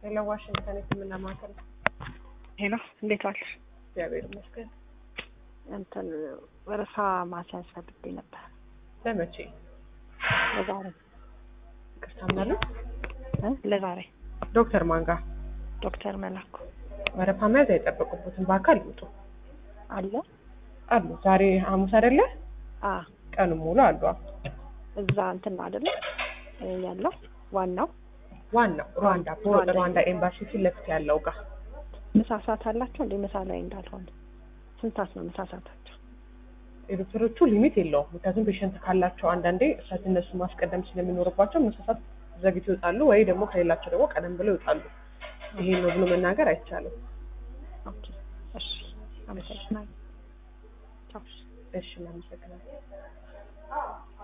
ሌላ ዋሽንግተን የሕክምና ማዕከል ነው። ሄሎ እንዴት ዋልሽ? እግዚአብሔር ይመስገን። እንትን ወረፋ ማስያዝ ፈልጌ ነበር ለመቼ ለዛሬ ይቅርታ ምናለን? እ ለዛሬ ዶክተር ማንጋ ዶክተር መላኩ ወረፋ መያዝ አይጠበቅቦትም። በአካል ይውጡ አለ አሉ። ዛሬ ሐሙስ አይደለ? አ ቀኑ ሙሉ አሉ። እዛ እንትን ነው አይደለ እ ያለው ዋናው ዋናው ሩዋንዳ ሩዋንዳ ሩዋንዳ ኤምባሲ ፊት ለፊት ያለው ጋር ምሳ ሰዓት አላቸው እንዴ? ምሳ ላይ እንዳልሆነ ስንት ሰዓት ነው ምሳ ሰዓታቸው? የዶክተሮቹ ሊሚት የለውም። ምክንያቱም ፔሸንት ካላቸው አንዳንዴ እሳት እነሱ ማስቀደም ስለሚኖርባቸው መሳሳት ዘግይተው ይወጣሉ፣ ወይ ደግሞ ከሌላቸው ደግሞ ቀደም ብለው ይወጣሉ። ይሄ ነው ብሎ መናገር አይቻልም። ኦኬ እሺ፣ አመሰግናለሁ። ቻው። እሺ፣ እናመሰግናለን።